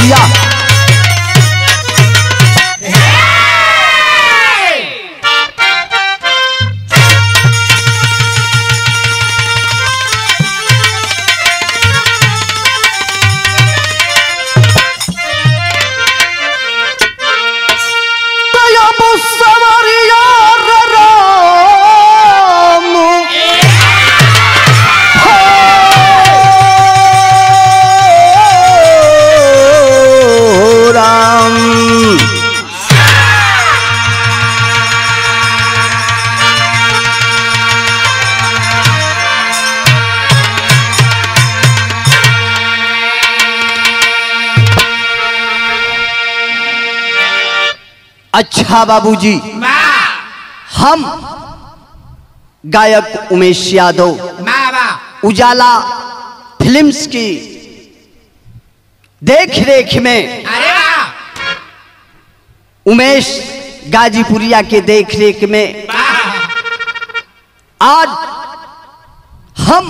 दिया तयब सवरिया रे राम हो राम अच्छा बाबूजी हम गायक उमेश यादव उजाला फिल्म्स की देख रेख में उमेश गाजीपुरिया के देख रेख में आज हम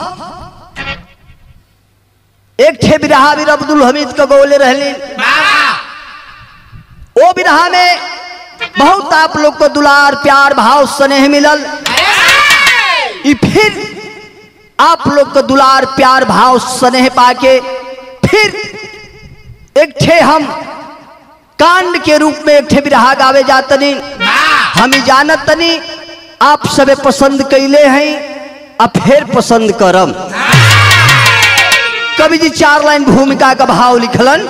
एक ठे बिरहा बीर अब्दुल हमीद को गोले रहली ओ बिरहा में बहुत आप लोग को दुलार प्यार भाव स्नेह मिलल ई फिर आप लोग को दुलार प्यार भाव स्नेह पाके फिर एक ठे हम कांड के रूप में एक ठे बिरहा गावे जातनी हम ही जानत तनी आप सबे पसंद कैले हैं अब फिर पसंद करम कवि जी चार लाइन भूमिका का भाव लिखलन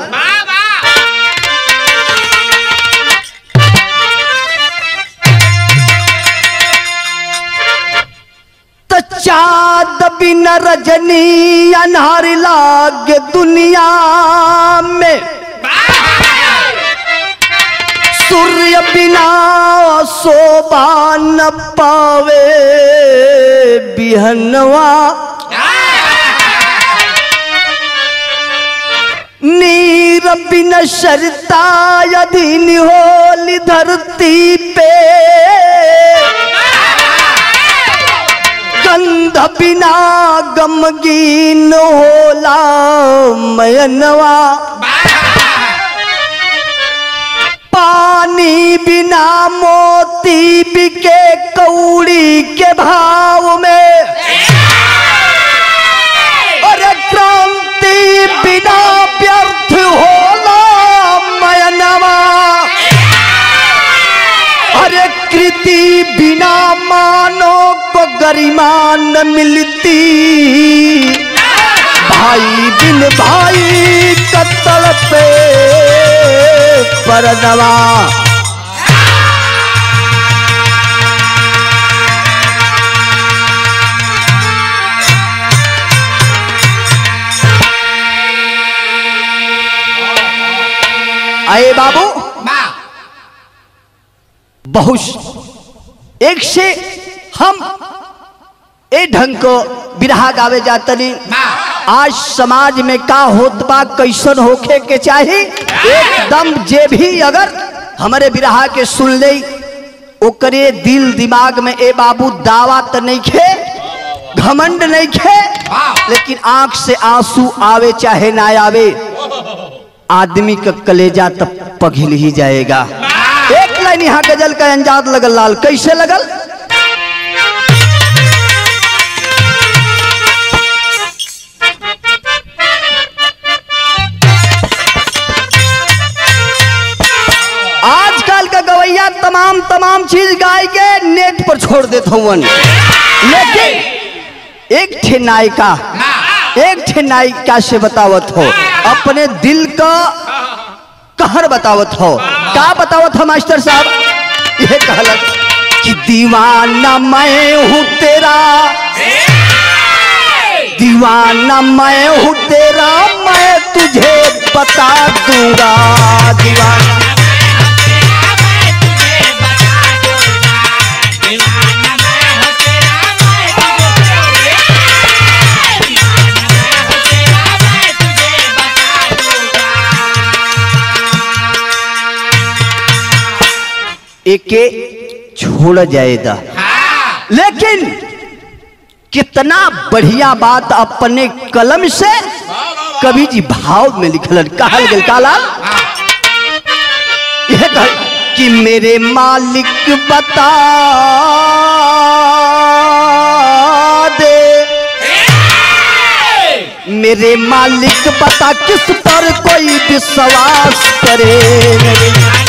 त चाँद बिन रजनी अनहर लाग दुनिया में सूर्य बिना शोभा न पावे बिहनवा नीर बिन शरता अधीन होली धरती पे गंध बिना गमगीन होला मयनवा पानी बिना मोती बिके कौड़ी के भाव में अरे क्रांति बिना व्यर्थ होला मयनवा अरे कृति बिना मानो को गरिमा न मिलती भाई बिन भाई कत्तल पे परनवा आए बाबू बहुत एक से हम ए ढंग को बिरहा गावे जातनी आज समाज में का होत बा कैसन होखे के चाही एकदम जे भी अगर हमारे बिरहा के सुन ले ओकरे दिल दिमाग में ए बाबू दावा तो नहीं खे घमंड नहीं खे लेकिन आंख से आंसू आवे चाहे ना आवे आदमी का कलेजा तब पघिल ही जाएगा एक लाइन यहाँ गजल का अंजाद लगल लाल कैसे लगल आजकल का गवैया तमाम तमाम चीज गाय के नेट पर छोड़ देता हूँ लेकिन एक ठे नायिका एक ठे नायिका से बतावत हो अपने दिल का कहर बतावत हो का बतावत हो मास्टर साहब ये कहलक कि दीवाना मैं हूँ तेरा दीवाना मैं हूँ तेरा मैं तुझे बता दूंगा दीवाना एके छोड़ जाएगा लेकिन कितना बढ़िया बात अपने कलम से कवि जी भाव में लिखलन कहल गेल काला यह कह कि मेरे मालिक बता दे मेरे मालिक बता किस पर कोई विश्वास करे मेरे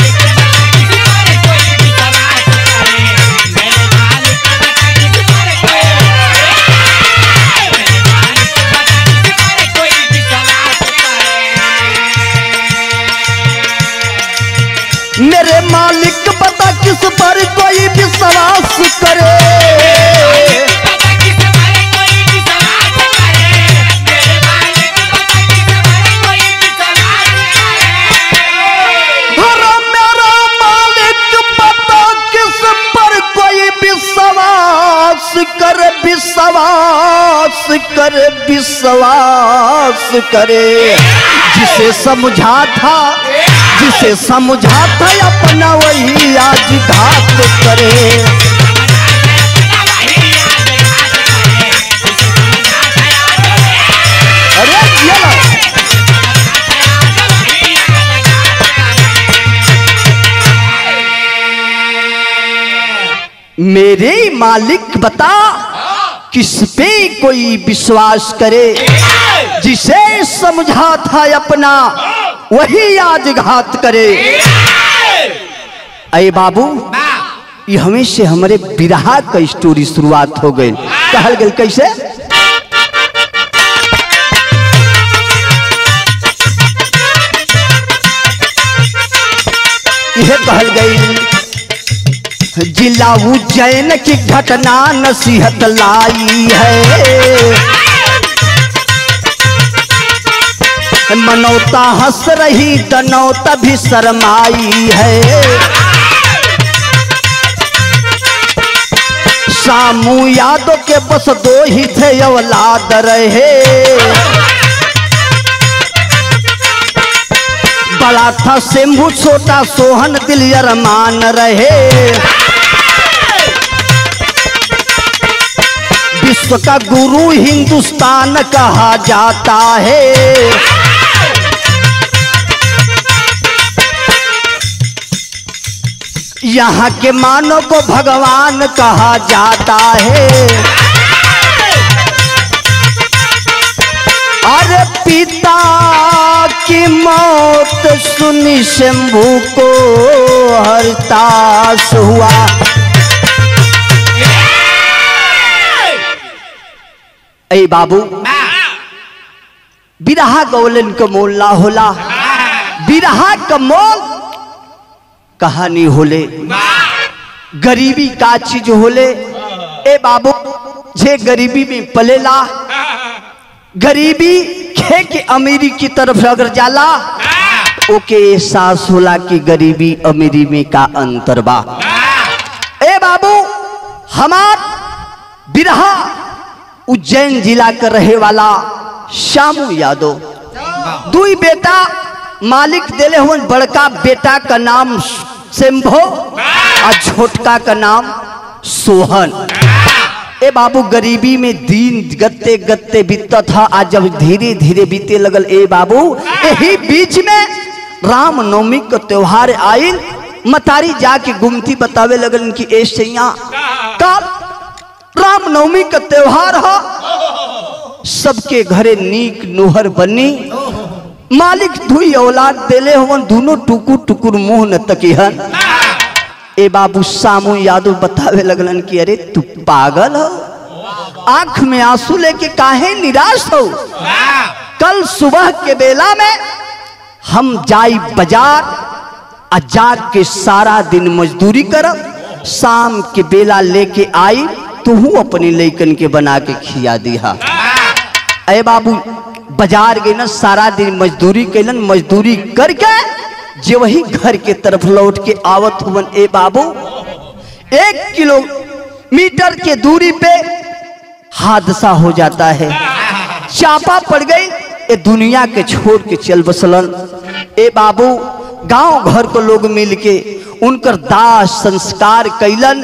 मेरे मालिक बता किस पर कोई विश्वास करे अरे मेरा मालिक बता किस पर कोई विश्वास करे विश्वास करे विश्वास करे जिसे समझा था जिसे समझा था अपना वही आज घात करे अरे ये लो। मेरे मालिक बता किस पे कोई विश्वास करे जिसे समझा था अपना वही आज घात करे अरे बाबू ये हमें से हमारे बिरहा का स्टोरी शुरुआत हो गई कहल गई कैसे यह कहल गई जिला उज्जैन की घटना नसीहत लाई है मनौता हंस रही तनौता भी शरमाई है सामू यादव के बस दो ही थे औलाद रहे बड़ा था शंभू छोटा सोहन दिल अरमान रहे विश्व का गुरु हिंदुस्तान कहा जाता है यहाँ के मानव को भगवान कहा जाता है अरे पिता की मौत सुनी शंभू को हरताश हुआ ए बाबू बिरहा गौलन का मोल ना होला बिरहा का मोल कहानी होले गरीबी का चीज होले ए बाबू जे गरीबी में पलेला गरीबी खे के अमीरी की तरफ अगर जाला ओके एहसास होला कि गरीबी अमीरी में का अंतर बा ए बाबू हमार बिरहा उज्जैन जिला का रहे वाला श्यामू यादव दुई बेटा मालिक देले हुए बड़का बेटा का नाम शंभो और छोटका का नाम सोहन ए बाबू गरीबी में दिन गत्ते गत्ते बीतता था आज जब धीरे धीरे बीते लगल ए बाबू यही बीच में राम नवमी का त्योहार आयल मतारी जाके गुमती बतावे लगल कि ए सैया कल राम नवमी का त्योहार हो सबके घरे नीक नोहर बनी मालिक धुई औलाद देले हवन दोनों टुकुर टुकुर मुंह न तकिहन ए बाबू सामू यादव बतावे लगलन कि अरे तू पागल हो आंख में आंसू लेके काहे निराश हो कल सुबह के बेला में हम जाई बाजार आ जाग के सारा दिन मजदूरी करब शाम के बेला लेके आई तू अपने लैकन के बना के खिया दिहा अरे बाबू बाजार गए ना सारा दिन मजदूरी कैलन मजदूरी करके जे वही घर के तरफ लौट के आवत हुवन ए बाबू एक किलोमीटर के दूरी पे हादसा हो जाता है चापा पड़ गई ये दुनिया के छोड़ के चल बसलन ए बाबू गांव घर को लोग मिल के उनकर दाह संस्कार कैलन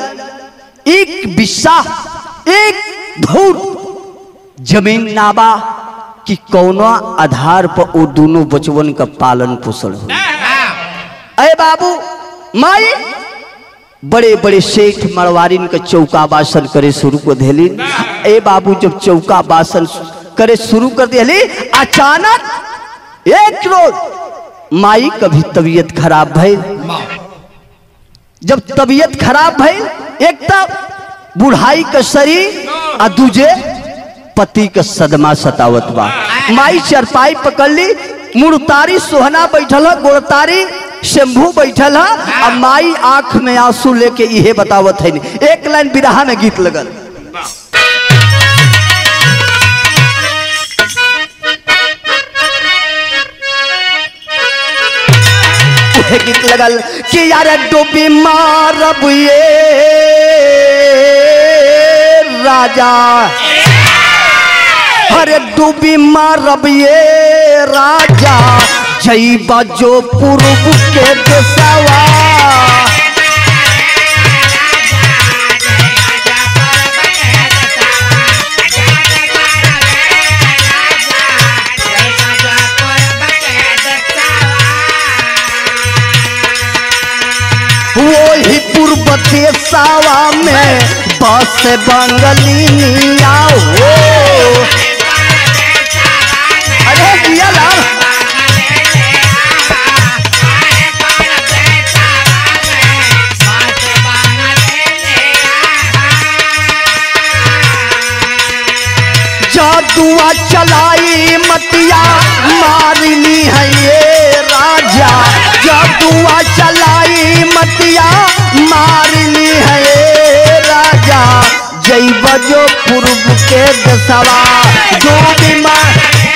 एक बिस्सा एक धूर जमीन नाबा कि कौना आधार पर वो दोनों बचवन का पालन पोषण हो अरे बाबू माई बड़े बड़े सेठ मरवारिन के चौका बासन करे शुरू कर दिली ए बाबू जब चौका बासन करे शुरू कर दिली अचानक एक रोज माई का भी तबीयत खराब भइल जब तबीयत खराब भइल एक तब बुढ़ाई का शरीर आ दूजे पति का सदमा सतावत बा माई चरपाई पकड़ ली मुड़तारी सोहना बैठल है गोड़तारी शंभू बैठल है और माई आंख में आंसू लेके इहे बतावत है एक लाइन बिरहा में गीत लगल उहे गीत लगल कि यार डूबी मारब ये राजा अरे डूबी मारब ये राजा जईबा जो पूर्व के देसवा वही पूर्व देसावा में बस बंगलिनिया हो अरे दिया लाल जादुआ चलाई मतिया मारनी है ये राजा जादुआ चलाई मतिया मारनी है ये राजा जय बजो पूर्व के दसवा जो बीमार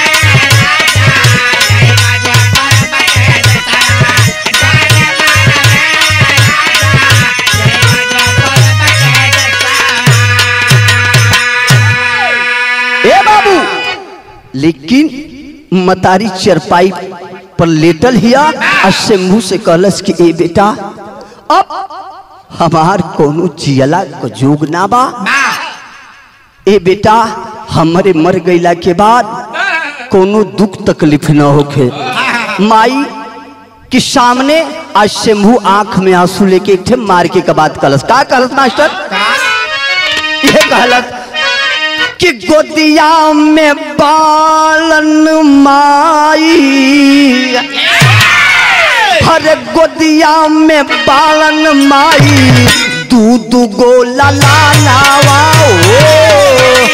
ए बाबू लेकिन मतारी चरपाई पर लेटल हिया और शंभू से कहलस कि ए बेटा अब हमार कोनो जियला को जोग ना बा ए बेटा हमरे मर गईला के बाद कोनो दुख तकलीफ न होखे माई के सामने आज शंभू आंख में आंसू लेके एक ठे मार के बाद कहलस का कहलस मास्टर ये कहलस कि गोदिया में बालन माई हर गोदिया में बालन माई दूध गो ललानावा ओ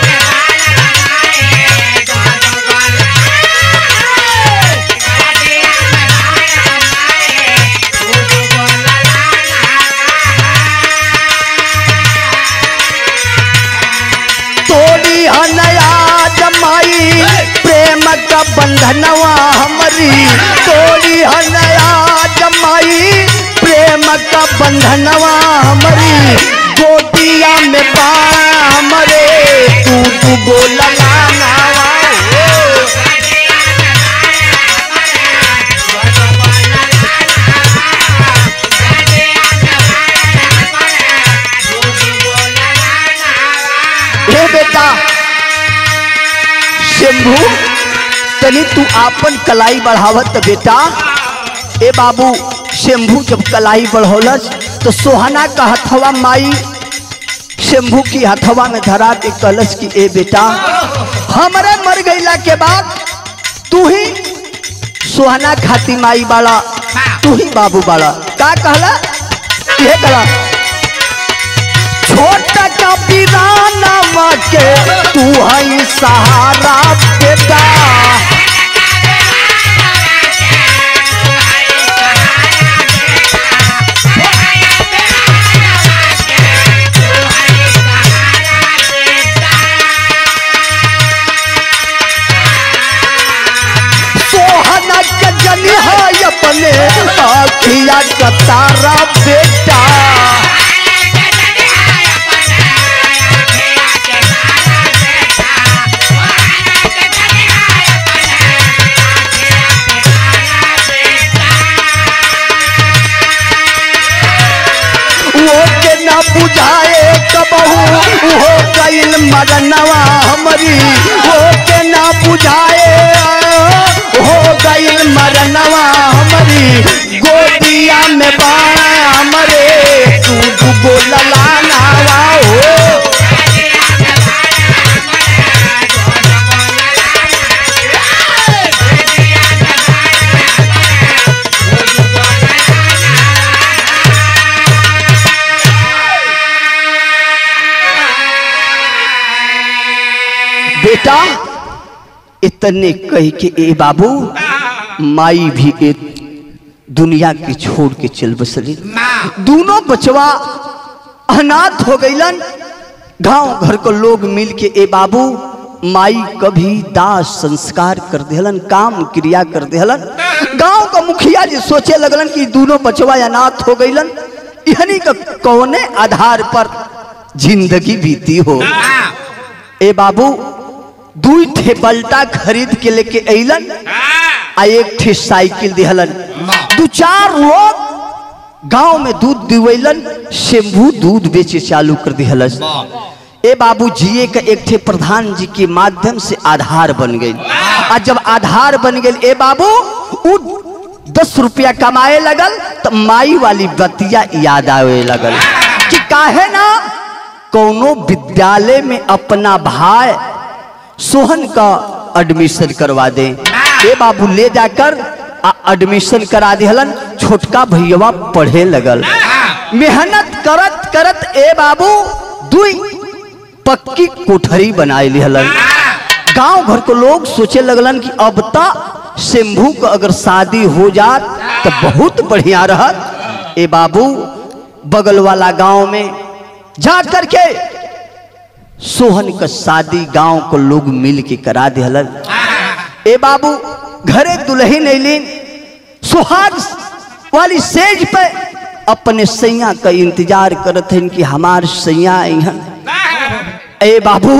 तोड़ी हनया जमाई प्रेम का बंधनवा हमारी तोड़ी हनया जमाई प्रेम का बंधनवा हमारी गोटिया में पा हमारे तू तू बोला नावा हे बेटा शंभू तनी तू आपन कलाई बढ़ावत बेटा ए बाबू शंभू जब कलाई बढ़ौलस तो सोहना का हथवा माई शंभू की हथवा में धरा के कलश की ए बेटा हमारे मर गईला के बाद तू ही सोहना खाती माई बाड़ा तू ही बाबू बाड़ा का कहला ये कहला छोटा का पिराना के तू है सहारा बेटा सोहना के जनी है अपने आखिया का तारा बेटा ना बुझाए कबहू हो गईल मरनवा हमरी हो के ना बुझाए हो गईल मरनवा हमरी गोदिया में बाणा हमरे तू दुगो ललानावा हो बेटा इतने कह के ए बाबू माई भी ए दुनिया के छोड़ के चल बसली दोनों बचवा अनाथ हो गईलन गांव घर को लोग मिल के ए बाबू माई कभी दाह संस्कार कर देहलन काम क्रिया कर देहलन गांव का मुखिया जी सोचे लगलन कि दोनों बचवा अनाथ हो गईलन इहनी का कौने आधार पर जिंदगी बीती हो ए बाबू दुई ठे बल्टा खरीद के लेके अइलन आ एक ठे साइकिल दिहलन दू चार लोग गांव में दूध दिवैलन शंभू दूध बेचे चालू कर दिहलस ए बाबू जिए का एक ठे प्रधान जी के माध्यम से आधार बन गई आ जब आधार बन गई ए बाबू उ दस रुपया कमाए लगल तो माई वाली बतिया याद आवे लगल कि काहे ना कोनो विद्यालय में अपना भाई सोहन का एडमिशन करवा दे ए बाबू ले जाकर आ एडमिशन करा दिहलन छोटका भैया पढ़े लगल मेहनत करत करत ए बाबू दुई पक्की कोठरी बनाए लिहलन गांव घर को लोग सोचे लगलन कि अब तक शंभू का अगर शादी हो जात तो बहुत बढ़िया रहत ए बाबू बगल वाला गांव में जा करके सोहन का शादी गांव को लोग मिल के करा दिहलन ए बाबू घरे दुल्हन अलिन सुहाग वाली सेज पे अपने सैया का इंतजार करत हन कि हमार सैया अहन ए बाबू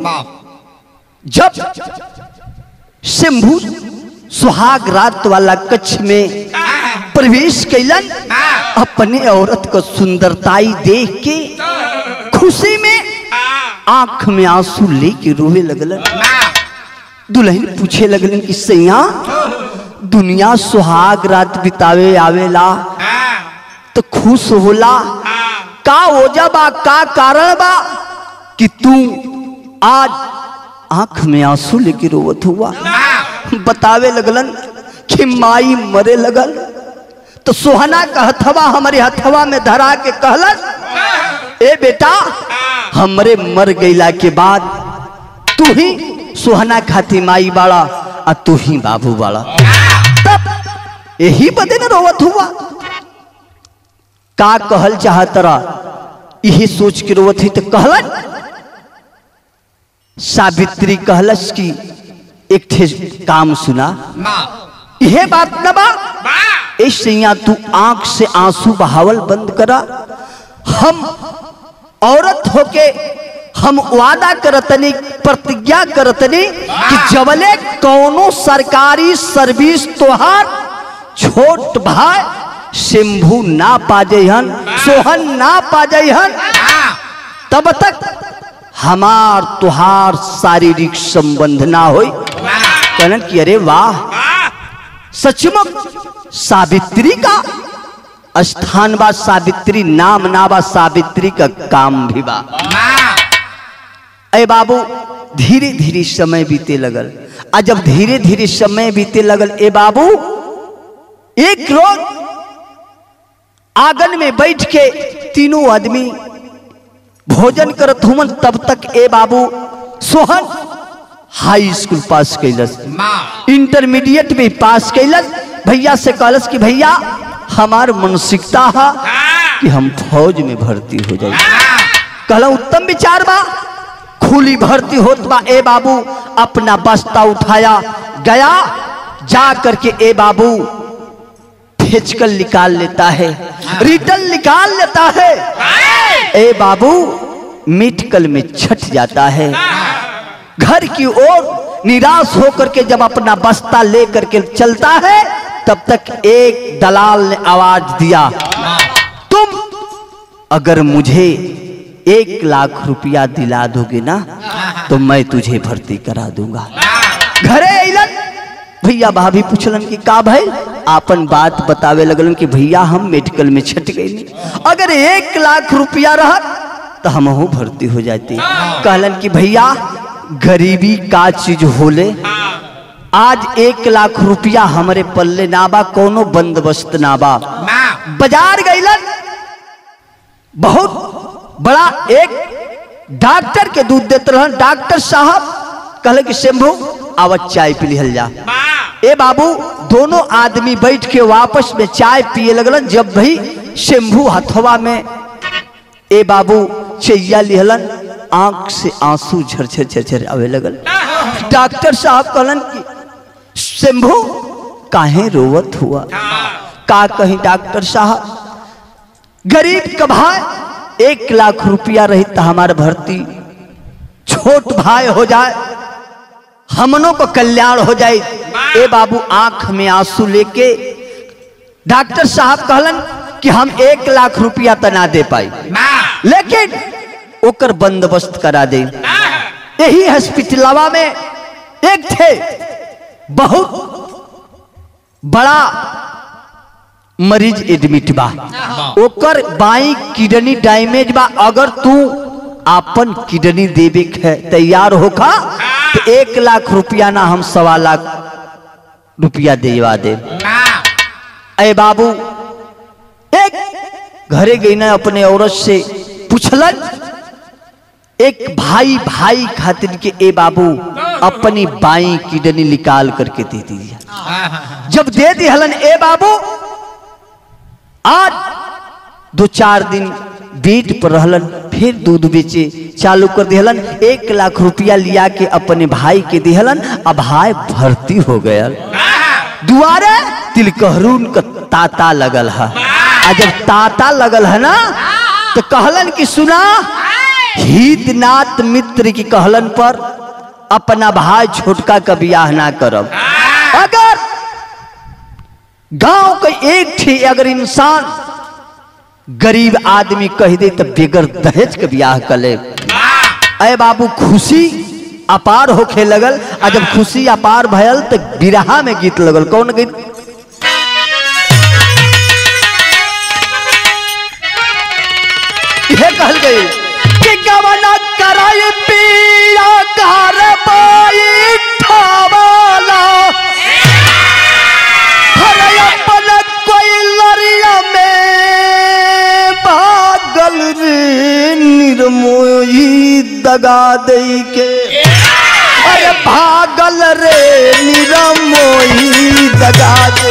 जब शंभू सुहाग रात वाला कच्छ में प्रवेश कैलन अपने औरत को सुंदरताई देख के खुशी में आंख में आंसू लेके रोवे लगलन दुल्हन पूछे लगलन कि सैया दुनिया सुहाग रात बितावे आवेला तो खुश होला का वजह बा का कारण बा कि तू आज आंख में आंसू लेके रोवत हुआ बतावे लगलन कि माई मरे लगल तो सोहना का हथवा हमारे हथवा में धरा के कहलन ए बेटा हमरे मर गईला के बाद तू ही सोहना खाती माई बाड़ा आ तू ही बाबू बाड़ा तब यही बदे न रोवत हुआ का कहल चाहतरा यही सोच के रोवत ही तो कहलन सावित्री कहलस की एक ठे काम सुना यह बात न बा ऐसे तू आंख से आंसू बहावल बंद करा हम औरत होके हम वादा करतनी प्रतिज्ञा करतनी कि जबले कौनो सरकारी सर्विस तोहार छोट भाई शंभू ना पाजहन सोहन ना पाजहन तब तक हमार तुहार शारीरिक संबंध ना हो कहलन कि अरे वाह सचमुच सावित्री का स्थान बा सावित्री नाम ना बा सावित्री का काम भी बा अरे बाबू धीरे धीरे समय बीते लगल आ जब धीरे धीरे समय बीते लगल ए बाबू एक रोज आंगन में बैठ के तीनों आदमी भोजन करत हुमन तब तक ए बाबू सोहन हाई स्कूल पास कैलस इंटरमीडिएट में पास कैलस भैया से कहलस कि भैया हमार मानसिकता है कि हम फौज में भर्ती हो जाए कहला उत्तम विचार बा खुली भर्ती होत बा ए बाबू अपना बस्ता उठाया गया जा करके ए बाबू फेचकल निकाल लेता है रिटल निकाल लेता है ए बाबू मेडिकल में छट जाता है घर की ओर निराश होकर के जब अपना बस्ता लेकर के चलता है तब तक एक दलाल ने आवाज दिया तुम अगर मुझे एक लाख रुपया दिला दोगे ना तो मैं तुझे भर्ती करा दूंगा घरे अइलन भैया भाभी पूछलन कि का भाई आपन बात बतावे लगलन कि भैया हम मेडिकल में छट गई अगर एक लाख रुपया रहत तो हम भर्ती हो जाती कहलन कि भैया गरीबी का चीज होले आज एक लाख रुपया हमारे पल्ले ना बा कोनो बंदोबस्त ना बा बाजार गईलन बहुत बड़ा एक डॉक्टर के दूध देते रहन डॉक्टर साहब कहले कि शंभू आवत चाय पी लिहल जा ए बाबू दोनों आदमी बैठ के वापस में चाय पिए लगलन जब भी शंभू हथवा में ए बाबू चैया लिहलन आंख से आंसू झरझर झरझर आवे लगल डॉक्टर साहब कहलन कि शंभू काहे रोवत हुआ का कहीं डॉक्टर साहब गरीब का भाई एक लाख रुपया रही तो हमारे भर्ती छोट भाई हो जाए हमनों को कल्याण हो जाए ए बाबू आंख में आंसू लेके डॉक्टर साहब कहलन कि हम एक लाख रुपया तो ना दे पाई लेकिन ओकर बंदोबस्त करा दे यही हॉस्पिटलवा में एक थे बहुत बड़ा मरीज एडमिट बा ओकर बाई किडनी डैमेज बा अगर तू आपन किडनी देवे के तैयार होखा तो एक लाख रुपया ना हम सवा लाख रुपया देवा दे अरे बाबू एक घरे गई ना अपने औरत से पूछलन एक भाई भाई खातिर के ए बाबू अपनी बाई किडनी निकाल करके दे दीजिए जब दे दी हलन ए बाबू आज दो चार दिन बेट पर रहलन फिर दूध बेचे चालू कर दिहलन एक लाख रुपया लिया के अपने भाई के दिहलन अब भाई भर्ती हो गया दुआरे तिलकहरून का ताता लगल है आ जब ताता लगल है ना तो कहलन कि सुना हितनाथ मित्र की कहलन पर अपना भाई छोटका का ब्याह ना करब अगर गांव का एक थी अगर इंसान गरीब आदमी कह दे तो बेगर दहेज के ब्याह कर ले अरे बाबू खुशी अपार होखे लगल आ जब खुशी अपार भयल तो बिरहा में गीत लगल कौन गीत यह कहल गई कि गवना कराई पिया घर पाई ठवाला हरे अपन कोई लरिया में भागल रे निर्मोही दगा दे के अरे भागल रे निरमोही दगा दे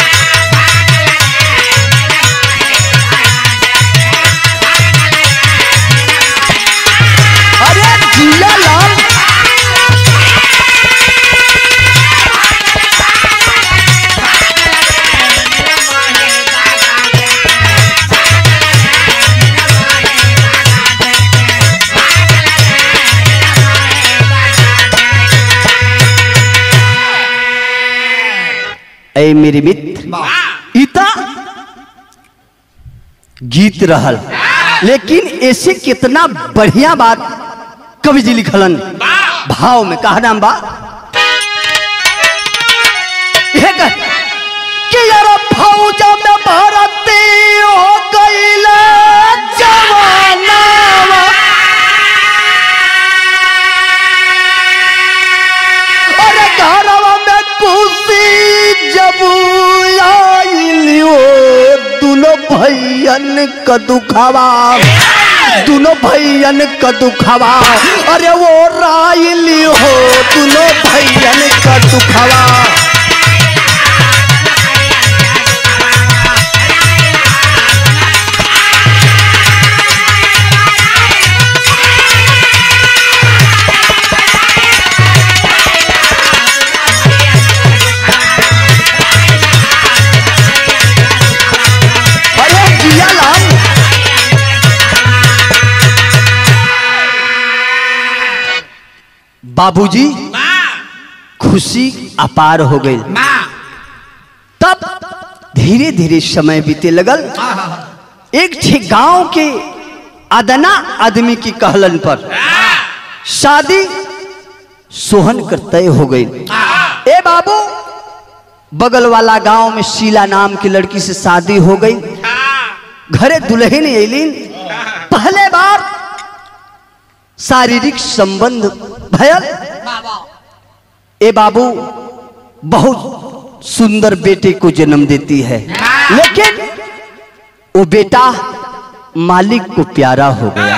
अरे जिया लाल ऐ मेरे मित्र इता गीत रहल लेकिन ऐसे कितना बढ़िया बात कवि जी लिखलन भाव में कहा नाम बा यह कह कि यार फौज में भरती हो गईल जवाना अरे घरवा में खुशी जब आइलियो दुनो भैयन क दुखावा दुनो भैयन क दुखावा अरे वो राइली हो दुनो भैयन क दुखावा अरे जिया लाल बाबूजी खुशी अपार हो गई तब धीरे धीरे समय बीते लगल एक ठे गांव के अदना आदमी की कहलन पर शादी सोहन कर तय हो गई ए बाबू बगल वाला गांव में शीला नाम की लड़की से शादी हो गई घरे दुल्हन एलिन पहले बार शारीरिक संबंध भयल ए बाबू बहुत सुंदर बेटे को जन्म देती है लेकिन वो बेटा मालिक को प्यारा हो गया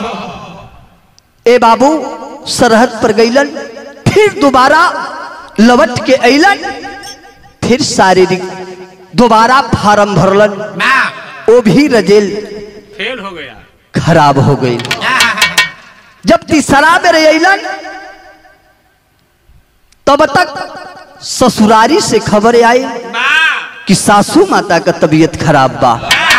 ए बाबू सरहद पर गईलन फिर दोबारा लवट के अलन फिर शारीरिक दोबारा फार्म भरलन वो भी रजेल फेल हो गया खराब हो गई जब तीसरा में अलन तब तक ससुरारी से खबर आई कि सासू माता का तबीयत खराब बा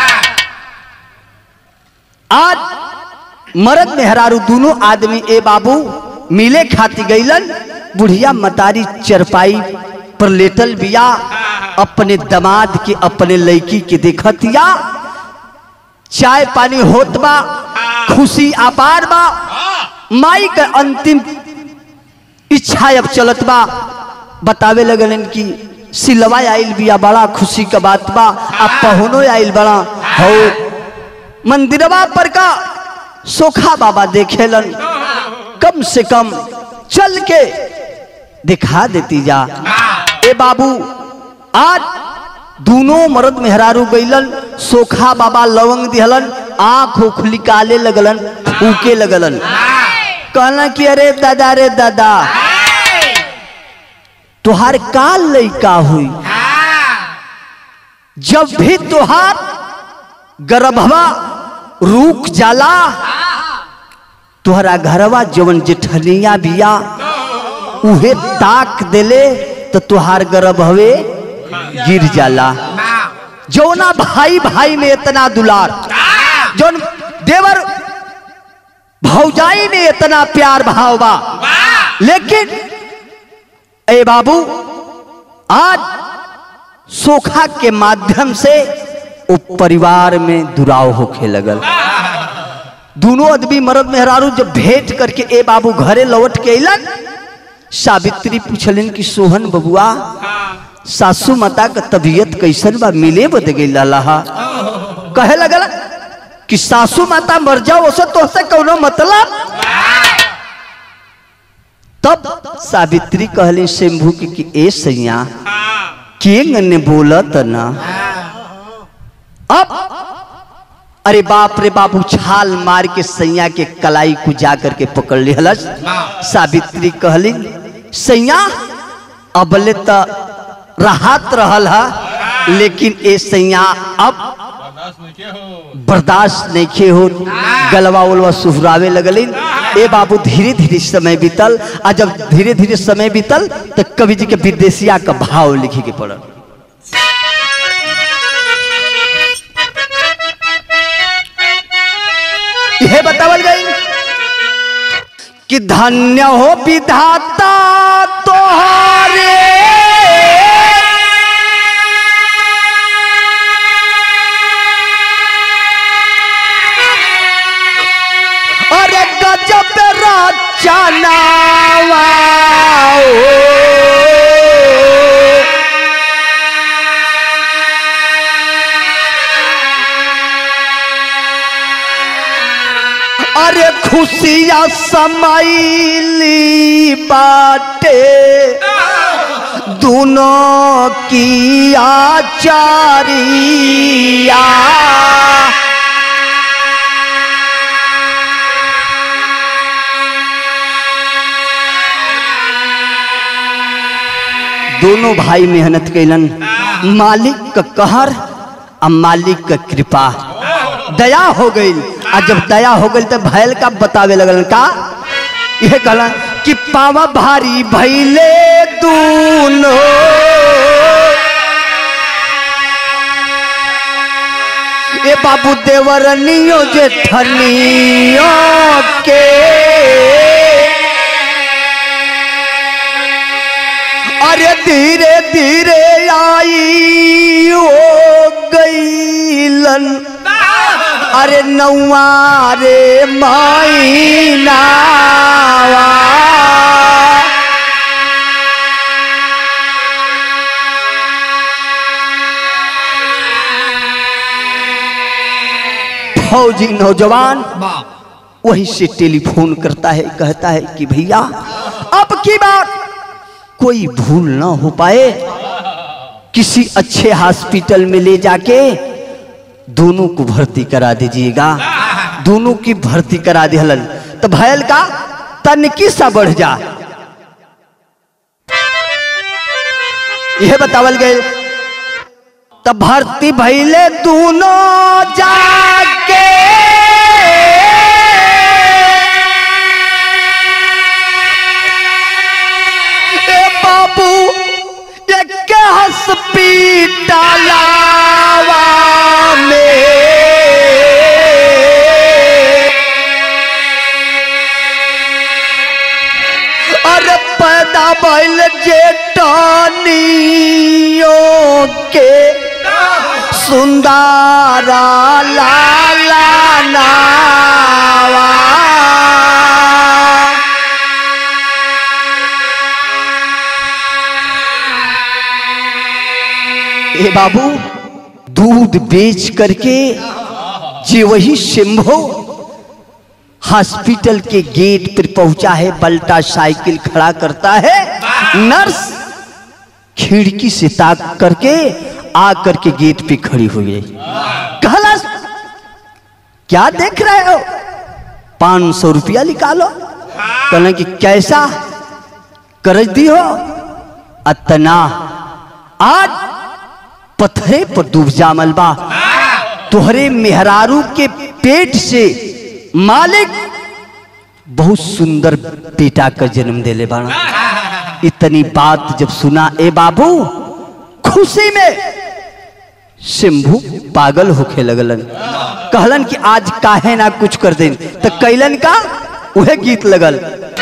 आज मर्द मेहरारू दोनों आदमी ए बाबू मिले खाती गईलन बुढ़िया मतारी चरपाई पर लेटल बिया अपने दमाद के अपने लड़की के देखतिया चाय पानी होत बा खुशी अपार बा माई का अंतिम इच्छा अब चलत बा बतावे लगलन कि सिलवा आइल बिया बड़ा खुशी का बात बा अब पहुनो आइल बड़ा हो मंदिरवा पर का सोखा बाबा देखेलन कम से कम चल के दिखा देती जा ए बाबू आज दोनों मर्द मेहरारू गईलन सोखा बाबा लवंग दिहलन आंख उखली काले लगलन फूके लगलन कहना कि अरे दादा रे दादा तुहार काल लइका हुई जब भी तुहार गर्भवा रूक जाला तुहरा घरवा जवन जेठनिया बिया उहे ताक देले तो तुहार गर्भवे गिर जाला जौना भाई भाई में इतना दुलार जौन देवर भौजाई में इतना प्यार भाव बा लेकिन ए बाबू आज सोखा के माध्यम से वो परिवार में दुराव होखे लगल दोनों आदमी मर्द मेहरारू जब भेंट करके ए बाबू घरे लौट के अलन सावित्री पूछलन कि सोहन बबुआ सासू माता का तबीयत कैसन बा मिले बद गई लहा कहे लगल कि सासू माता मर जाओ ओसे तो से कोनो मतलब तब सावित्री कहली शंभू की कि ए सैया के ने बोलत ना अब अरे बाप रे बाप उछाल मार के सैया के कलाई को जा करके पकड़ लिहलस सावित्री कहली सैया अबले त राहत रहल हा लेकिन ए सैया अब बर्दाश्त नहीं खे हो गलवा उलवा सुहरावे लगलिन ए बाबू धीरे धीरे समय बीतल आ जब धीरे धीरे समय बीतल तो कवि जी के विदेशिया का भाव लिखे के पड़ल यह बतावल गई कि धन्य हो विधाता तोहारे अरे गजब रचनावा अरे खुशिया समैली बाटे दोनों की आचारिया दोनों भाई मेहनत कैलन मालिक का कहर आ मालिक का कृपा दया हो गई आ जब दया हो गई तो भैल का बतावे लगल का यह कहला कि पावा भारी भैले दूनो ए बाबू देवरनियो जेठनियो के अरे धीरे धीरे आई हो गईलन अरे नौवा रे महीना फौजी नौजवान वहीं से टेलीफोन करता है कहता है कि भैया अब की बात कोई भूल ना हो पाए किसी अच्छे हॉस्पिटल में ले जाके दोनों को भर्ती करा दीजिएगा दोनों की भर्ती करा दी हलन तो भयल का तनकी सा बढ़ जा यह बतावल गए तब भर्ती भैले दोनों जाके ए बाबू एक हॉस्पिटल में अरे पैदा भइल जेटनियों के सुंदरा लाला नावा ए बाबू दूध बेच करके जे वही सिंभो हॉस्पिटल के गेट पर पहुंचा है पलटा साइकिल खड़ा करता है नर्स खिड़की से ताक करके आ करके गेट पे खड़ी हुई है कहला क्या देख रहे हो पांच सौ रुपया निकालो कहना कि कैसा करज दी हो अतना आज पत्थरे पर डूब जामल बा तुहरे मेहरारू के पेट से मालिक बहुत सुंदर बेटा का जन्म देले बाड़ा इतनी बात जब सुना ए बाबू खुशी में शंभू पागल होखे लगलन कहलन कि आज काहे ना कुछ कर देन तो कैलन का वह गीत लगल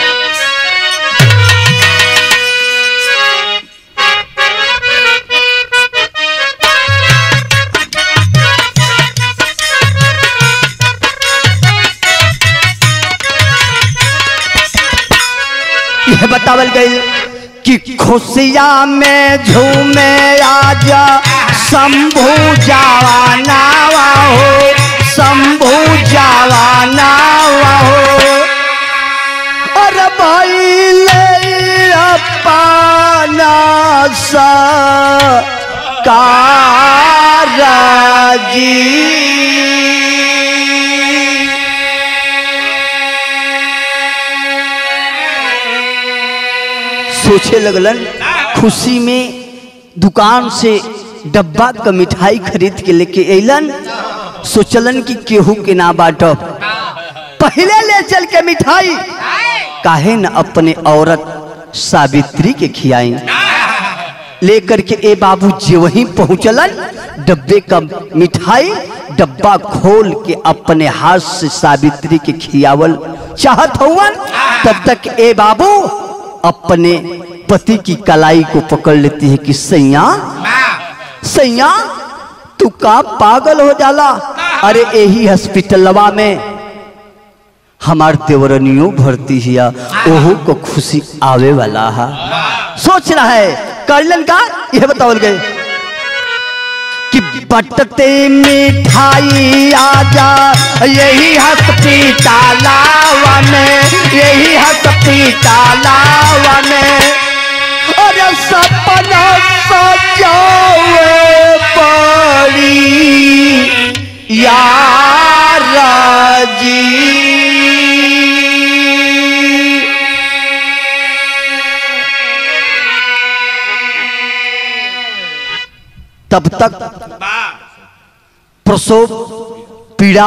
यह बतावल गई कि खुशिया में झूमे आजा शंभू जावाना हो शंभू जावाना हो और भाई ले अपना सा जी सोचे लगलन खुशी में दुकान से डब्बा का मिठाई खरीद के लेके अलन सोचलन कि केहू के ना बाटब पहले ले चल के मिठाई काहे न अपने औरत सावित्री के खियाई लेकर के ए बाबू जी वहीं पहुंचलन डब्बे का मिठाई डब्बा खोल के अपने हाथ से सावित्री के खियावल चाहत हुवन तब तक ए बाबू अपने पति की कलाई को पकड़ लेती है कि सैया सैया तू का पागल हो जाला अरे यही हॉस्पिटलवा में हमार देवरनियों भर्ती हिया ओहू को खुशी आवे वाला है सोच रहा है करलन का यह बतावल गए कि बटते मिठाई आजा यही हॉस्पिटलवा में यही हॉस्पिटलवा में अरे सपना सजावे पड़ी यार जी तब तक प्रसव पीड़ा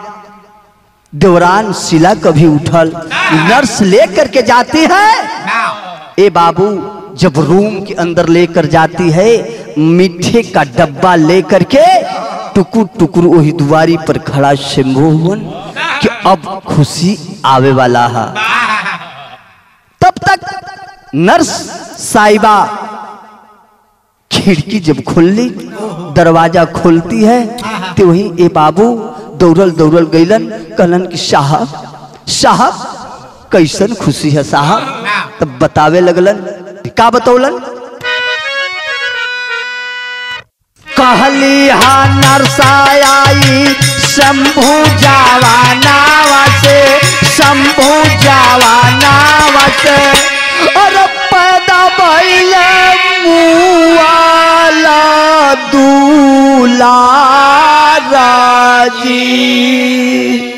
दौरान शिला कभी उठल नर्स लेकर के जाती है ए बाबू जब रूम के अंदर लेकर जाती है मीठे का डब्बा लेकर के टुकुर टुकुर वही दुआरी पर खड़ा शंभु हुवन कि अब खुशी आवे वाला है तब तक नर्स साहिबा खिड़की जब खुलली दरवाजा खोलती है तो वही ए बाबू दौड़ल दौड़ल गईलन कहलन कि साहब साहब कैसन खुशी है साहब तब बतावे लगलन का बतौलन कहली हा नरसाई शंभु जावानावा से शंभु जावानावा से और पैदा भइल मुआला दूलाराजी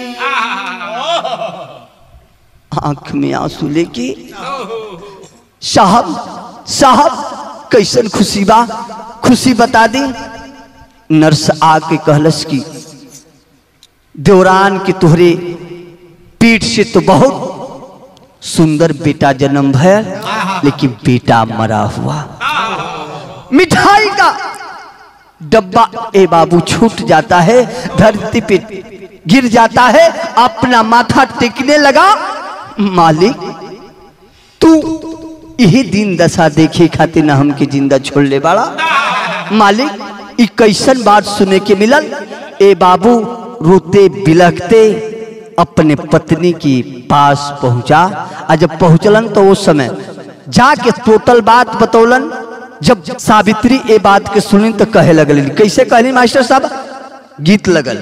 आंख में आंसू लेके साहब साहब कैसन खुशी बा खुशी बता दी नर्स आके कहलस की देवरान की तुहरे पीठ से तो बहुत सुंदर बेटा जन्म है लेकिन बेटा मरा हुआ मिठाई का डब्बा ए बाबू छूट जाता है धरती पे गिर जाता है अपना माथा टेकने लगा मालिक तू यही दिन दशा देखे खातिर ना हमके जिंदा छोड़ ले बाड़ा मालिक ई कैसन बात सुने के मिलल ए बाबू रोते बिलखते अपने पत्नी के पास पहुंचा आ जब पहुंचलन तो उस समय जाके टोटल बात बतौलन जब सावित्री ए बात के सुनी तो कहे लगल कैसे कहली मास्टर साहब गीत लगल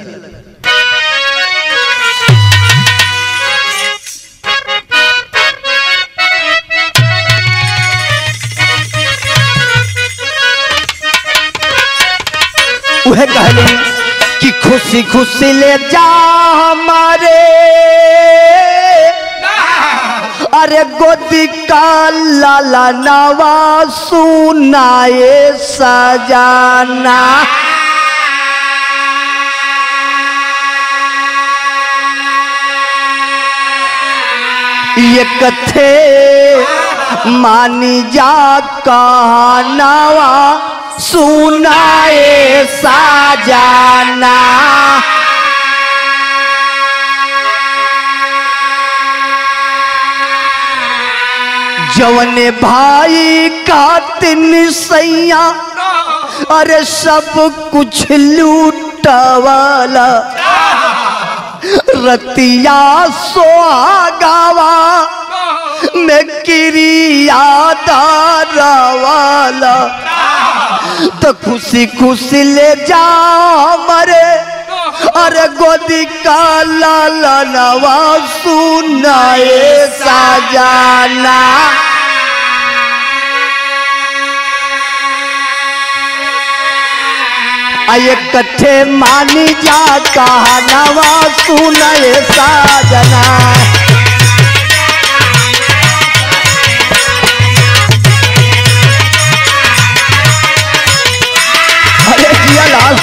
उहे कहली कि खुशी खुशी ले जा हमारे अरे गोदी का लाला नवा सुनाए सजाना ये कथे मानी जा कहनावा सुनाए साजाना जवने भाई का तिन सैया अरे सब कुछ लूटवाला रतिया सोहागावा में क्रिया वाला तो खुशी खुशी ले जा मरे अरे गोदी का लाला नवा सुनाए साजाना आये कट्ठे मानी जा कहा नवा सुनाए साजना अरे जिया लाल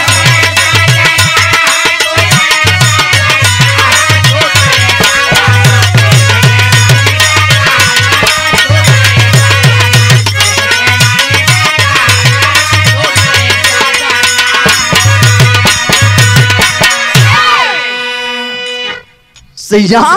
सैया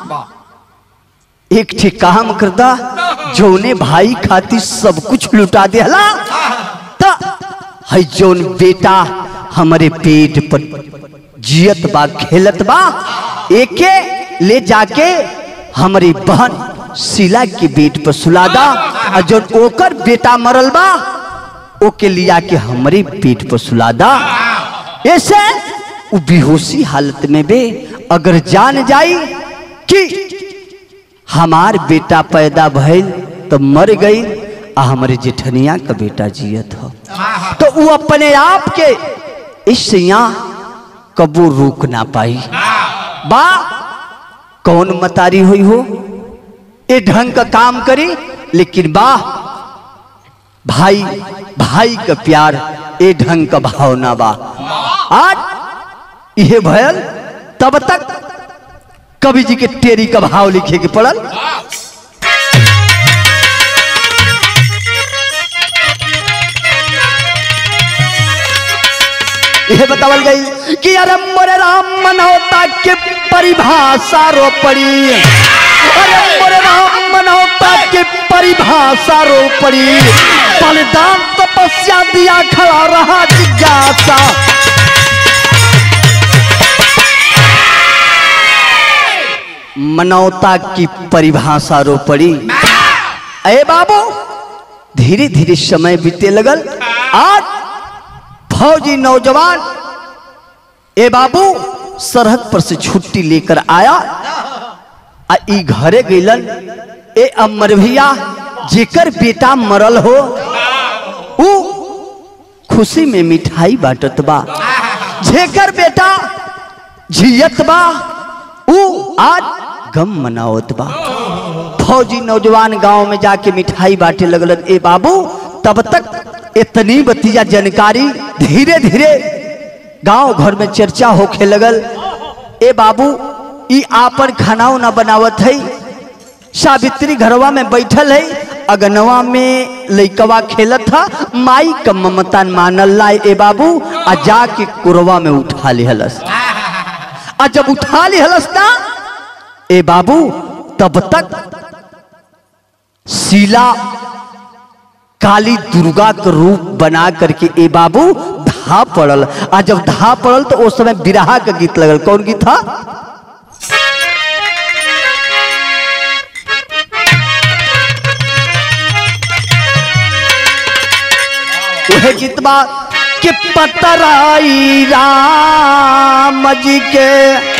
एक ठे काम करदा जौने भाई खातिर सब कुछ लुटा देला त है जौन बेटा हमारे पेट पर जियत बा खेलत बा एके ले जाके हमारी बहन शिला के बेट पर सुलादा और जौन ओकर बेटा मरल बा ओके लिया के हमारे पेट पर सुलादा ऐसे उ बेहोशी हालत में बे अगर जान जाई कि हमार बेटा पैदा भइल तो मर गई आ हमारे जेठनिया का बेटा जियत हो तो वो अपने आप के इस यहाँ कबू रोक ना पाई बा कौन मतारी हुई हो ए ढंग का काम करी लेकिन बा भाई भाई का प्यार ए ढंग का भावना बा आज यह भयल तब तक कवि जी के टेरी का भाव लिखे के पड़ल यह बतावल गई कि अरे मोरे राम मनौता के परिभाषा रो पड़ी अरे मोरे राम मनौता के परिभाषा रो पड़ी बलिदान तपस्या दिया खड़ा रहा जिज्ञासा मनौता की परिभाषा रो पड़ी अरे बाबू धीरे धीरे समय बीते लगल आज फौजी नौजवान ए बाबू सरहद पर से छुट्टी लेकर आया आ ई घरे गइलन ए अमर भैया जेकर बेटा मरल हो ऊ खुशी में मिठाई बांटत बा जेकर बेटा जियत बा ऊ आज गम मनावत बा फौजी नौजवान गांव में जाके मिठाई बांटे लगलन ए बाबू तब तक इतनी बतिया जानकारी धीरे धीरे गांव घर में चर्चा होखे लगल ए बाबू ई आपन खाना उना बनावत है सावित्री घरवा में बैठल है अगनवा में लइकवा खेलत था माई का ममता मानल ला ए बाबू आ जाके कुरवा में उठा लिहलस आ जब उठा लिहलस ना ए बाबू तब तक शीला काली दुर्गा का रूप बना करके ए बाबू धा पड़ल आ जब धा पड़ल तो उस समय बिरहा का गीत लगल कौन गीत था वह गीत बा कि पतराई राम जी के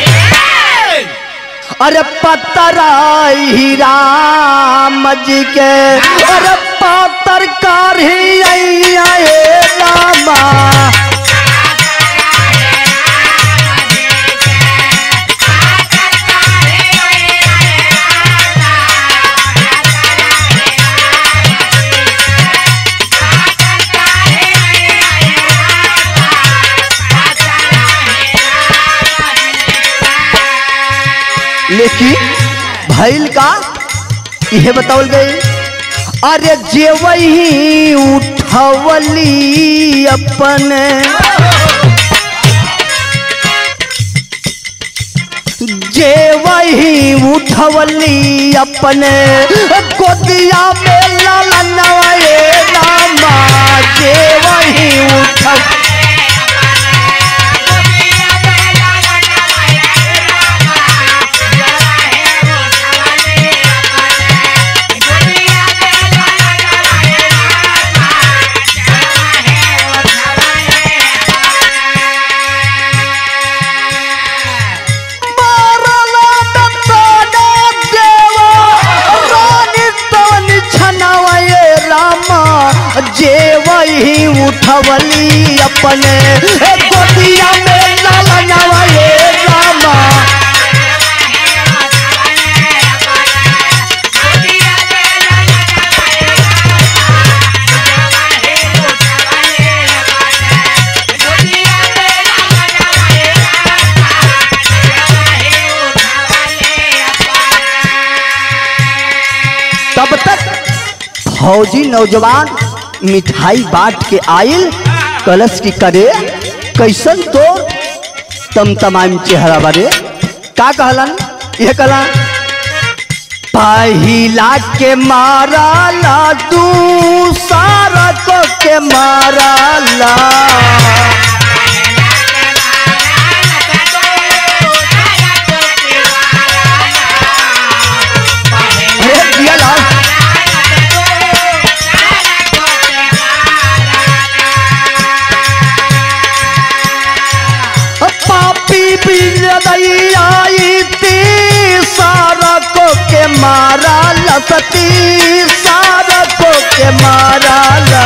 अरे पतराई राम जी के अरे पातर कारी रामा लेकिन भैल का यह बतावल गई अरे जे वही उठवली अपन जे वही उठवली अपन गोदिया में लालनवाए रामा जे वही उठव जे वही उठवली अपने गोदिया में लालनवा ये रामा तब तक फौजी नौजवान मिठाई बांट के आयल कलश की करे कैसन तो तम तमाम चेहरा बारे का कहलन ये कहला पहिला के माराला तू सारा को के माराला अरे दिया लाल पापी बिजई आई ती सारा को के मारा लसती सारा को के मारा ला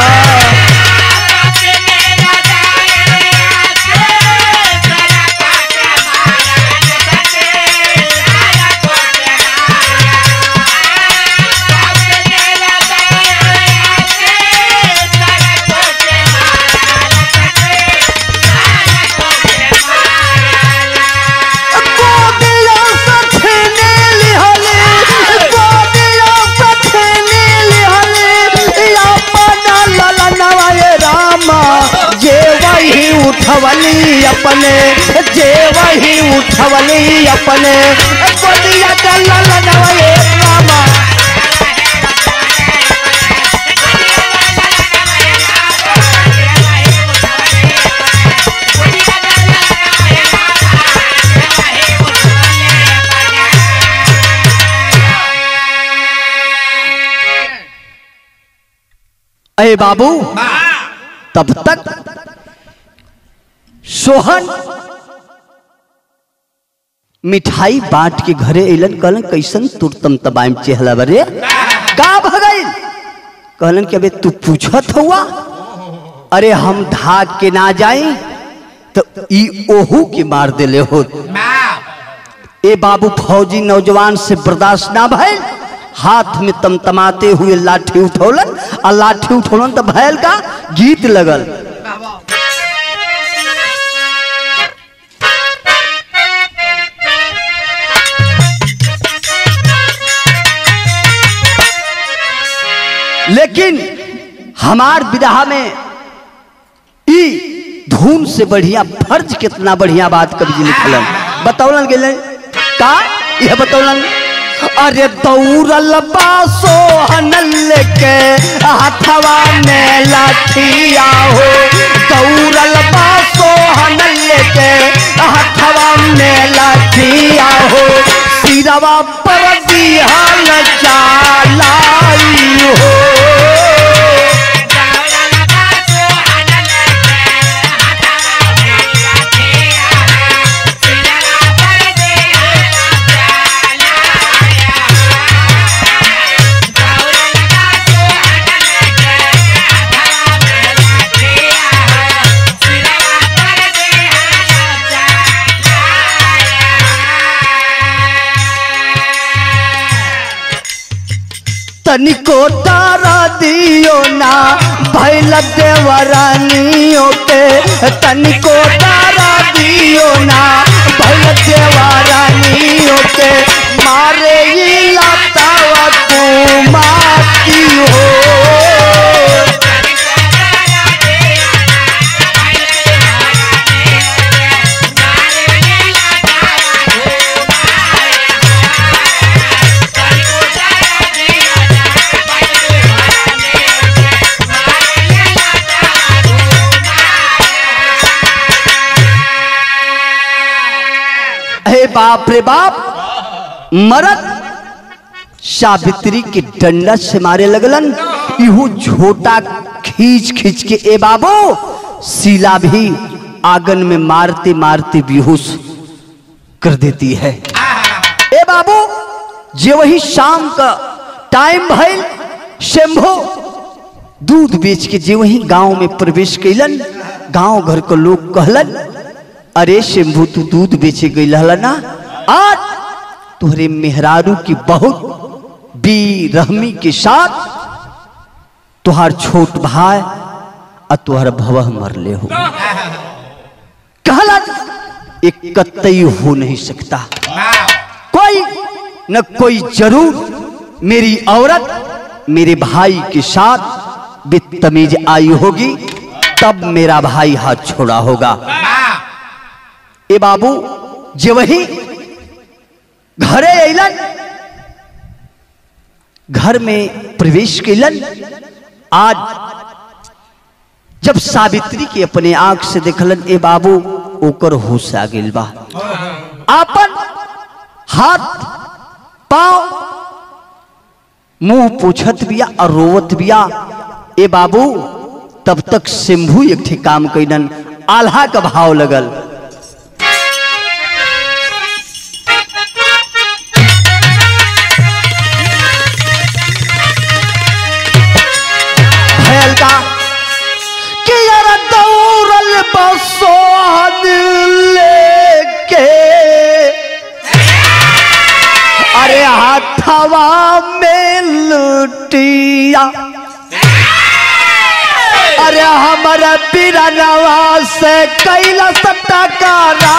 गोदिया से छीने लिहले गोदिया से छीने लिहले या पना ललनवा ये रामा जे वही उठवली अपने जे वही उठवली अपने गोदिया का ललनवा ये रामा अरे बाबू तब तक सोहन मिठाई बांट के घरे अलन कहलन कैसन तुरतम तबाइम चेहला बरे का भगल कहलन कि अबे तू पूछत हुआ अरे हम धाग के ना जाई तो ई ओहू के मार देले हो ए बाबू फौजी नौजवान से बर्दाश्त ना भइल हाथ में तमतमाते हुए लाठी उठौलन आ लाठी उठौलन तो भैल का गीत लगल लेकिन हमार विदाह में ई धून से बढ़िया फर्ज कितना बढ़िया बात कवि जी लिखलन बतौलन गेले का यह बतौलन अरे दौड़ल बासो हनल के हथवा में लाठिया हो दौड़ल बासो हनल के हथवा में लाठिया हो सिरवा पर दिहल चालाई हो तनिको तारा दियो ना भैल देवरानियों के तनिको तारा दियो ना भैल देवरानियों के मारे ही लतावा तू माती हो हे बाप रे बाप मरद सावित्री के डंडा से मारे लगलन इहू झोटा खींच खींच के ए बाबू शीला भी आंगन में मारते मारते बेहोश कर देती है ए बाबू जे वही शाम का टाइम भइल शंभो दूध बेच के जे वही गांव में प्रवेश कैलन गांव घर के लोग कहलन अरे शंभू तू दूध बेचे गई ना आज तुहरे मेहरारू की बहुत बेरहमी के साथ तुहार छोट भाई और तुहर भवह मरले हो कहला एक कतई हो नहीं सकता कोई न कोई जरूर मेरी औरत मेरे भाई के साथ बेतमीज आई होगी तब मेरा भाई हाथ छोड़ा होगा ए बाबू जे वही घरे अलन घर में प्रवेश कैलन आज जब सावित्री के अपने आंख से देखलन ए बाबू ओकर होश आ गेल बा आपन हाथ पांव मुंह पूछत बिया और रोवत बिया ए बाबू तब तक शंभू एक ठे काम कैलन आल्हा का भाव लगल भयल का कि यार दौड़ल बसोहन लेके अरे हाथवा में लुटिया अरे हमारा बिरनवा से कैला टकारा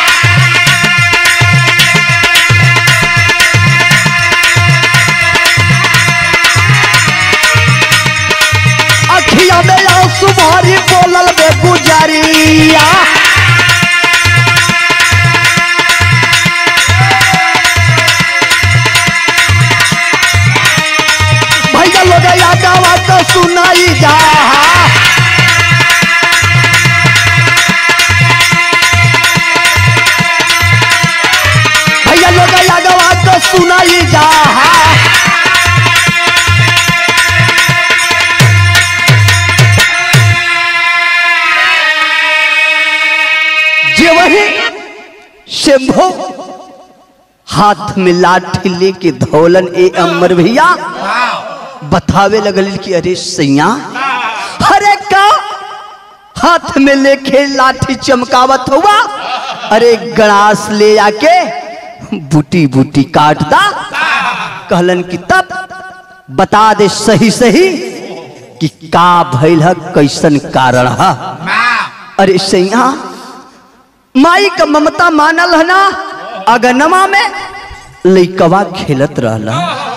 अखिया में आंसू भारी बोलल बे गुजरिया भैया लोग यादवा तो सुनाई जा भैया लोग यादवा तो सुनाई जा हाथ में लाठी लेके धौलन ए अमर भैया बतावे लगल कि अरे सैया अरे का हाथ में लेके लाठी चमकावत हुआ अरे गणास ले आके बूटी बूटी काट दा कहलन कि तब बता दे सही सही कि का भइल है कैसन कारण है अरे सैया माई का ममता मानल है ना अगनमा में लइकवा खेलत रहला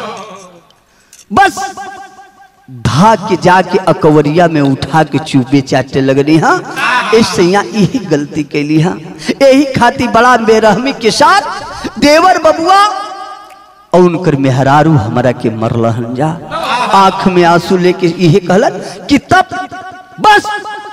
बस धा के जाके अकवरिया में उठा के चुपे चाटे लगनी हा ऐसे यही गलती कैली हा यही खाती बड़ा बेरहमी के साथ देवर बबुआ और उनकर मेहरारू हमारा के मरलहन जा आंख में आंसू लेके यही कहलन कि तब बस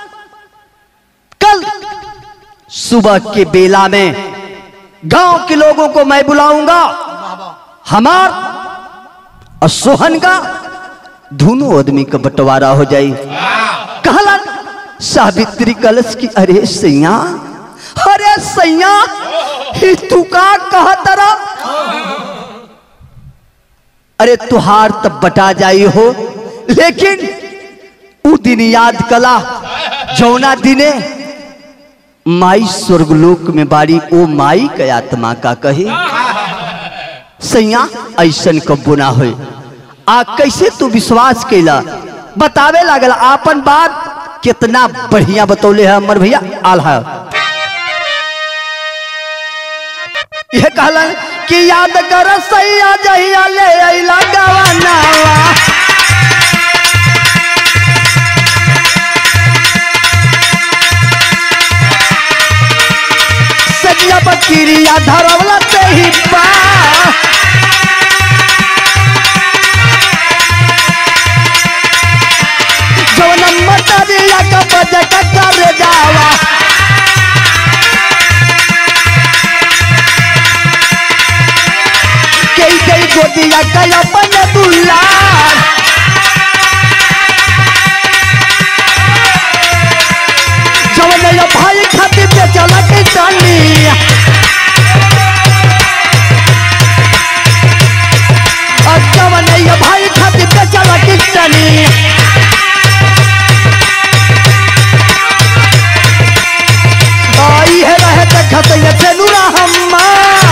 कल सुबह के बेला में गांव के लोगों को मैं बुलाऊंगा हमार और सोहन का दोनों आदमी का बंटवारा हो जाई कहला सावित्री कलश की अरे सैया अरे सैया ही तू का कहा तरा अरे तुहार तब बटा जाई हो लेकिन उ दिन याद कला जौना दिने माई स्वर्गलोक में बाड़ी ओ माई के आत्मा का कही सैया ऐसन कब्बो ना होए आ कैसे तू विश्वास कैला बतावे लागल आपन बात कितना बढ़िया बतौले है अमर भैया आल्हा यह कहलन कि याद कर सैया जहिया ले अइला गवानावा सजिया बकिरिया धरवला ते ही बा जवन मटरिया का बजट कर जावा कई कई गोदिया का अपन दुलार जवन ये भाई खातिर पे चला के जानी और जवन ये भाई खातिर पे चला के जानी आई है रहे त खतय चलूरा हम्मा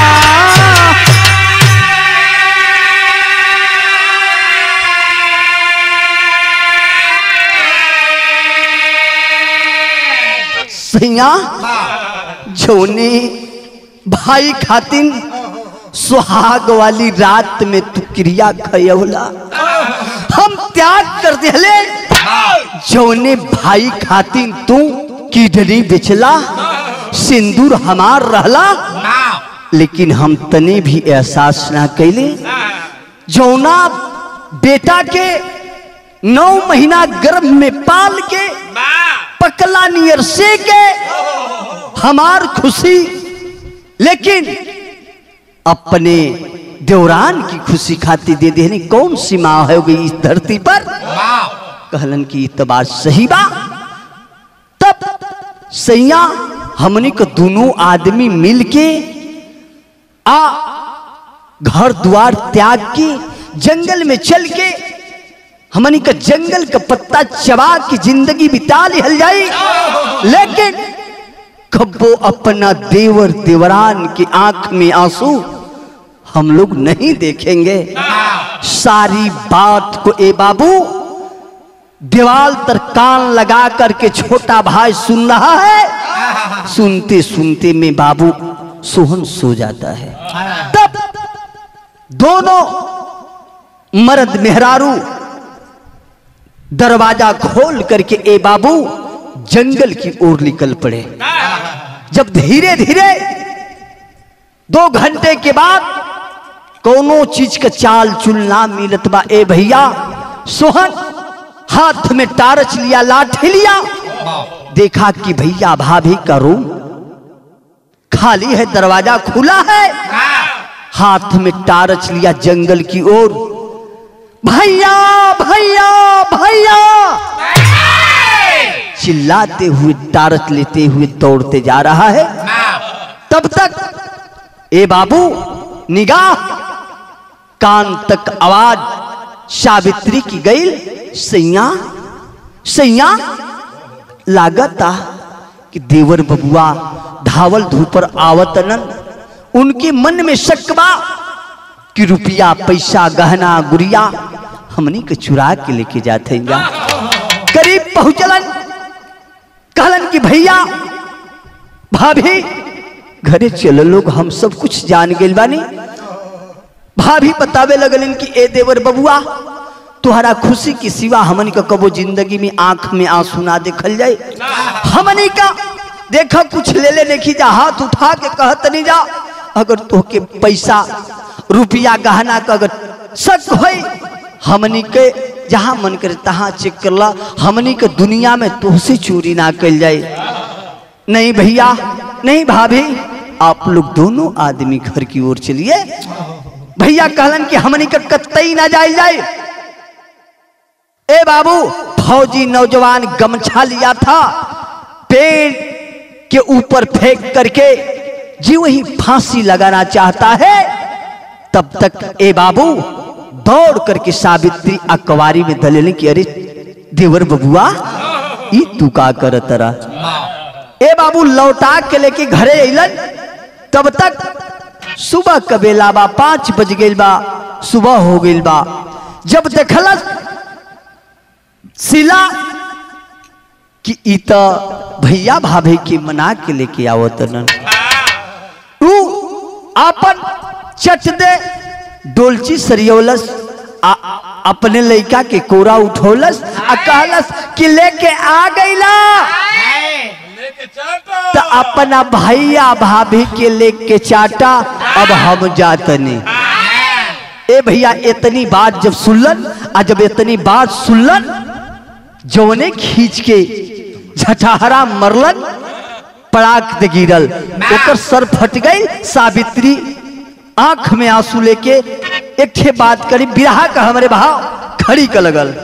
सैया जोने भाई खातिन सुहाग वाली रात में तू क्रिया खयौला हम त्याग कर दिले जौने भाई खातिन तू किडनी बेचला सिंदूर हमार रहला लेकिन हम तने भी एहसास ना कैले जौना बेटा के नौ महीना गर्भ में पाल के पकला नियर से के हमार खुशी लेकिन अपने देवरान की खुशी खाती दे देने कौन सी माँ है गई इस धरती पर कहलन की तो बात सही बा तब सैया हमने को दोनों आदमी मिलके आ घर द्वार त्याग के जंगल में चल के हमनी का जंगल का पत्ता चबा के जिंदगी बिता लिहल जाई लेकिन कब्बो अपना देवर देवरान की आंख में आंसू हम लोग नहीं देखेंगे सारी बात को ए बाबू दीवाल तर कान लगा करके छोटा भाई सुन रहा है सुनते सुनते में बाबू सोहन सो जाता है तब दोनों मर्द मेहरारू दरवाजा खोल करके ए बाबू जंगल की ओर निकल पड़े जब धीरे धीरे दो घंटे के बाद कोनो चीज का चाल चुलना मिलत बा ए भैया सोहन हाथ में टारच लिया लाठी लिया देखा कि भैया भाभी का रूम खाली है दरवाजा खुला है हाथ में टारच लिया जंगल की ओर भैया भैया भैया चिल्लाते हुए टारच लेते हुए दौड़ते जा रहा है तब तक ए बाबू निगाह कान तक आवाज सावित्री की गई सैया सैया लागता कि देवर बबुआ धावल धूपर आवतनन उनके मन में शकबा कि रुपया पैसा गहना गुड़िया हमनी के चुरा के लेके जाते हैं करीब पहुंचलन कहलन कि भैया भाभी घरे चलो लोग हम सब कुछ जान गए बानी भाभी बतावे लगलन कि ए देवर बबुआ तुहरा खुशी की सिवा हमनी का कबो जिंदगी में आंख में आंसू ना देखल जाए हमनी का देखा कुछ ले ले देखी जा हाथ उठा के कहत नहीं जा अगर तोहके पैसा रुपया गहना का अगर शक होई हमनी के जहाँ मन करे तहाँ चेक करला हमनी के दुनिया में तोहसे चोरी ना कल जाए नहीं भैया नहीं भाभी आप लोग दोनों आदमी घर की ओर चलिए भैया कहलन कि हमनी के कतई ना जाए जाए ए बाबू फौजी नौजवान गमछा लिया था पेड़ के ऊपर फेंक करके जी वही फांसी लगाना चाहता है तब तक ए बाबू दौड़ करके सावित्री अकवारी में दलेने की अरे देवर बबुआ ई तू का कर तरा ए बाबू लौटा के लेके घरे अलन तब तक सुबह कबेला बा पांच बज गई बा सुबह हो गई बा जब देखलस सिला कि ई त भैया भाभी के मना के लेके आवत न ऊ अपन चट दे डोलची सरियोलस आ अपने लड़का के कोरा उठौलस आ कहलस कि लेके आ गईला तो अपना भैया भाभी के लेके चाटा अब हम जातनी ए भैया इतनी बात जब सुनलन आ जब इतनी बात सुनलन जौने खींच के झटहरा मरलन पड़ाक दे गिरल ओकर सर फट गई सावित्री आंख में आंसू लेके एक ठे बात करी बिरहा का हमारे भाव खड़ी का लगल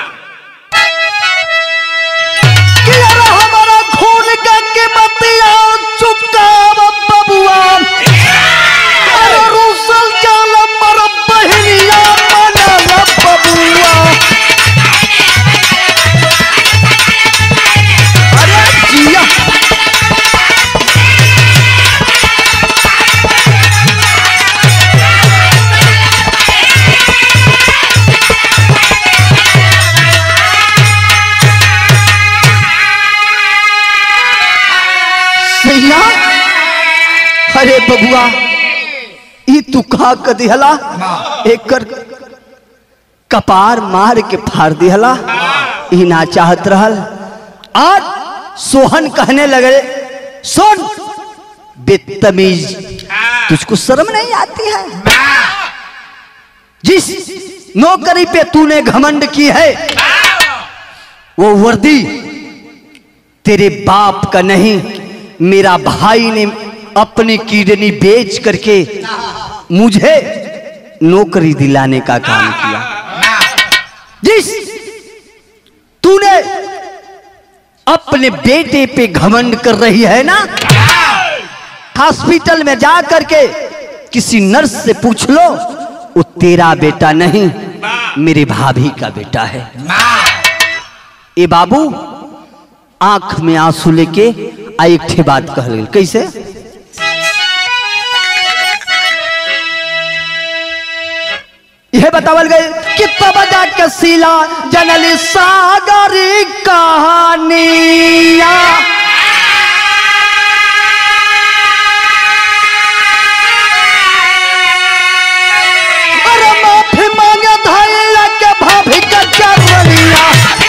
कि अरे हमारा खून का कीमतिया चुकाव बबुआ अरे रूसल जाल मर बहनिया मनल बबुआ अरे जिया सैया अरे बबुआ ई तू कहा क दिहला एकर कपार मार के फाड़ दिहला ई ना चाहत रहल आज सोहन कहने लगे सुन बेतमीज तुझको शर्म नहीं आती है जिस नौकरी पे तूने घमंड की है वो वर्दी तेरे बाप का नहीं मेरा भाई ने अपनी किडनी बेच करके मुझे नौकरी दिलाने का काम किया जिस तूने अपने बेटे पे घमंड कर रही है ना हॉस्पिटल में जा करके किसी नर्स से पूछ लो वो तेरा बेटा नहीं मेरे भाभी का बेटा है ए बाबू आंख में आंसू लेके आ एक ठे बात कह गई कैसे यह बतावल गई कि तब जाके सीला जनली सागरी कहानिया अरे माफी मांगे धैया के भाभी का चरनिया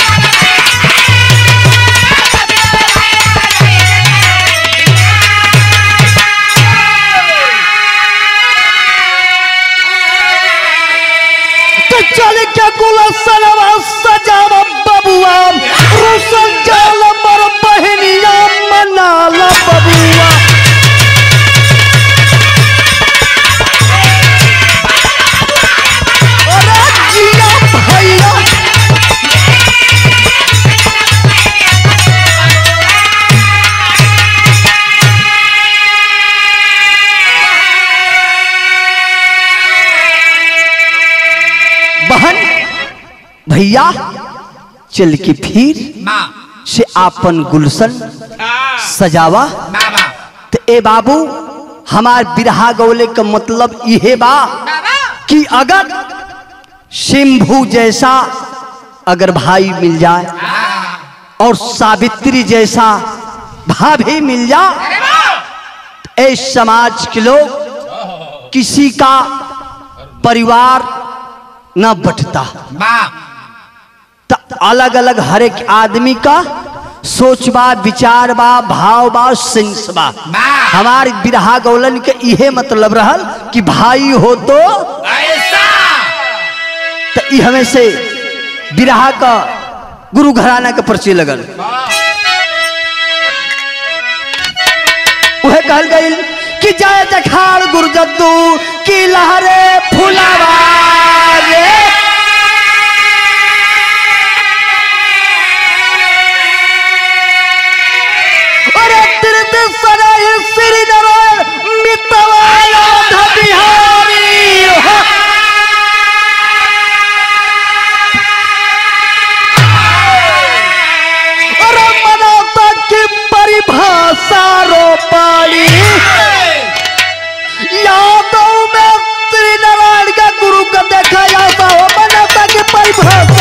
तो चल के गुलसनवा सजाव बबुआ रुसल जाल मर बहनिया मनाल बबुआ अरे जिया भैया भैया चल के फिर माँ से आपन गुलशन सजावा बाबा तो ए बाबू हमार बिरहा गौले का मतलब इहे बा कि अगर शंभू जैसा अगर भाई मिल जाए और सावित्री जैसा भाभी मिल जाए ए समाज के लोग किसी का परिवार न बटता माँ तो अलग अलग हर एक आदमी का सोच बा विचार बा भाव बा सेंस बा वाह। हमार बिरहा गौलन के इहे मतलब रहल कि भाई हो तो ऐसा तो ई हमें से बिरहा का गुरु घराना के परिचय लगल वह कहल गई कि जय जखाड़ गुरजद्दू की लहरे फुलावा रे अरे तीर्थ सराय श्रीनगर मितवाया बिहारी हो अरे मनोता की परिभाषा रो पाली यादव में श्री नारायण का गुरु का देखा जाता हो मनोता की परिभाषा